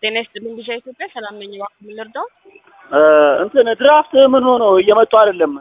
ጤና ይስጥልኝ ቢሻ ኢትዮጵያ ሰላም ነኝ። እባክዎ ምን ልርዳው? እንትን ድራፍት ምን ሆኖ እየመጡ አይደለም።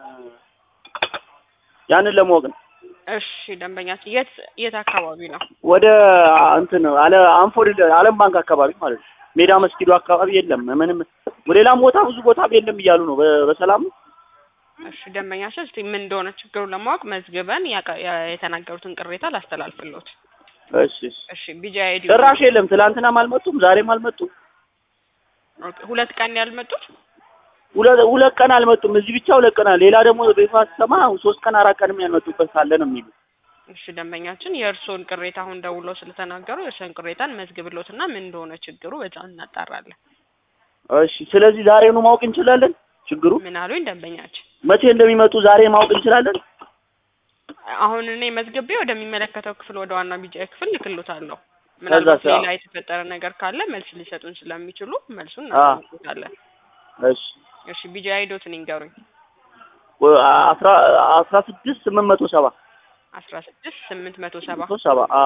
ያንን ለማወቅ ነው። እሺ ደንበኛችን የት የት አካባቢ ነው? ወደ እንትን አለ አንፎርድ አለም ባንክ አካባቢ ማለት ነው። ሜዳ መስጊዱ አካባቢ የለም ምንም። ሌላም ቦታ ብዙ ቦታ የለም እያሉ ነው። በ- በሰላም ነው። እሺ ደንበኛችን እስቲ ምን እንደሆነ ችግሩን ለማወቅ መዝግበን ያቀ- ያ- የተናገሩትን ቅሬታ ላስተላልፍልዎት። እሺ እሺ። እሺ ቢጃ አይዲ ጭራሽ የለም። ትላንትናም አልመጡም፣ ዛሬም አልመጡም። ሁለት ቀን ያልመጡት ሁለት ሁለት ቀን አልመጡም። እዚህ ብቻ ሁለት ቀን አለ። ሌላ ደግሞ ቤቷ ስሰማ ሶስት ቀን አራት ቀንም ያልመጡበት ሳለ ነው የሚሉ እሺ ደንበኛችን የእርስዎን ቅሬታ አሁን ደውለው ስለተናገሩ የእርስዎን ቅሬታን መዝግብሎትና ምን እንደሆነ ችግሩ በዛ እናጣራለን። እሺ። ስለዚህ ዛሬኑ ማወቅ እንችላለን ችግሩ ምን አሉኝ ደንበኛችን? መቼ እንደሚመጡ ዛሬ ማወቅ እንችላለን። አሁን እኔ መዝግቤ ወደሚመለከተው ክፍል ወደ ዋና ቢጃ ክፍል ልክሎታለሁ። ምናልባት ከዛስ? ሌላ የተፈጠረ ነገር ካለ መልስ ሊሰጡን ስለሚችሉ መልሱን አ። እናሳውቃለን። እሺ። እሺ ቢጃ አይዶትን ይንገሩኝ። ወ- አስራ አስራ ስድስት ስምንት መቶ ሰባ አስራ ስድስት ስምንት መቶ ሰባ መቶ ሰባ አ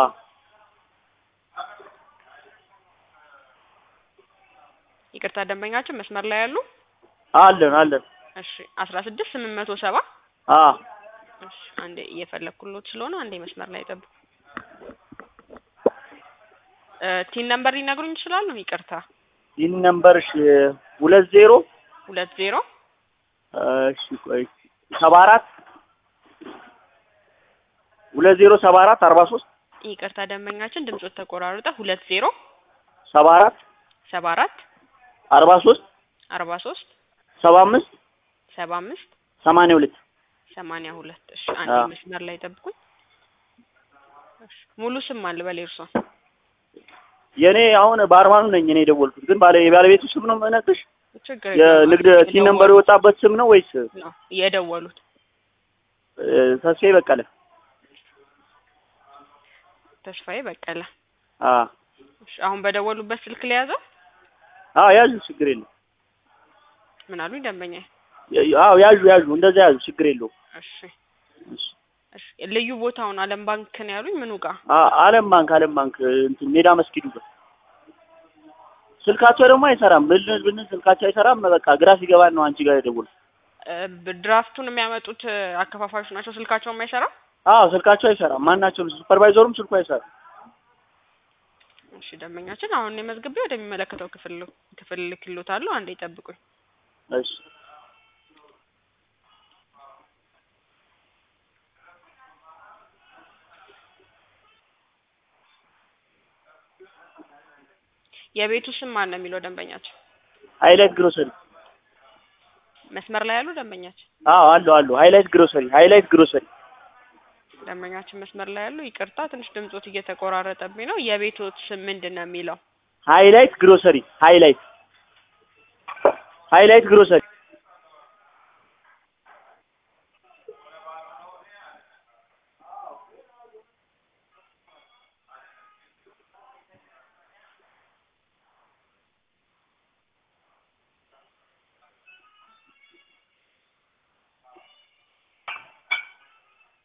ይቅርታ ደንበኛችን መስመር ላይ ያሉ አለን አለን እሺ አስራ ስድስት ስምንት መቶ ሰባ አ እሺ አንዴ እየፈለግኩሎት ስለሆነ አንዴ መስመር ላይ ጠብቁ። እ ቲን ነምበር ሊነግሩኝ ይችላሉ? ይቅርታ ይህን ነምበር እሺ ሁለት ዜሮ ሁለት ዜሮ እሺ ቆይ ሰባ አራት ሁለት ዜሮ ሰባ አራት አርባ ሶስት ይቅርታ ደንበኛችን ድምጾት ተቆራርጠ ሁለት ዜሮ ሰባ አራት ሰባ አራት አርባ ሶስት አርባ ሶስት ሰባ አምስት ሰባ አምስት ሰማንያ ሁለት ሰማንያ ሁለት እሺ አንዴ አዎ። መስመር ላይ ጠብቁኝ። እሺ ሙሉ ስም አለ በል የእርሶን የእኔ አሁን በአርማኑ ነኝ እኔ የደወልኩት ግን ባለ የባለቤቱ ስም ነው የምነግርሽ ችግር የለውም። የንግድ ቲን ነምበር የወጣበት ስም ነው ወይስ ነው የደወሉት እ፣ ተስፋዬ በቀለ ተስፋዬ በቀለ። አ እሺ አሁን በደወሉበት ስልክ ለያዘው አዎ ያዙ ችግር የለው ምን አሉኝ ደንበኛ? አዎ ያዙ ያዙ እንደዛ ያዙ ችግር የለው እሺ እሺ ልዩ ቦታውን አለም ባንክ ነው ያሉኝ ምኑ ጋር? አለም ባንክ አለም ባንክ እንትን ሜዳ መስጊዱ ጋር ስልካቸው ደግሞ አይሰራም ብልን ብልን ስልካቸው አይሰራም በቃ ግራ ሲገባን ነው አንቺ ጋር የደወልኩት እ ድራፍቱን የሚያመጡት አከፋፋዮች ናቸው ስልካቸው የማይሰራ? አዎ ስልካቸው አይሰራም ማናቸውም ሱፐርቫይዘሩም ስልኩ አይሰራም እሺ ደንበኛችን አሁን እኔ መዝግቤ ወደሚመለከተው ክፍል ክፍል ልክሎታለሁ። አንዴ ይጠብቁኝ። እሺ የቤቱ ስም ማን ነው የሚለው ደንበኛችን? ሃይላይት ግሮሰሪ መስመር ላይ ያሉ ደንበኛችን አዎ አሉ አሉ ሃይላይት ግሮሰሪ ሃይላይት ግሮሰሪ ደንበኛችን መስመር ላይ ያሉ ይቅርታ፣ ትንሽ ድምጾት እየተቆራረጠብኝ ነው። የቤቶት ስም ምንድን ነው የሚለው? ሃይላይት ግሮሰሪ ሃይላይት ሃይላይት ግሮሰሪ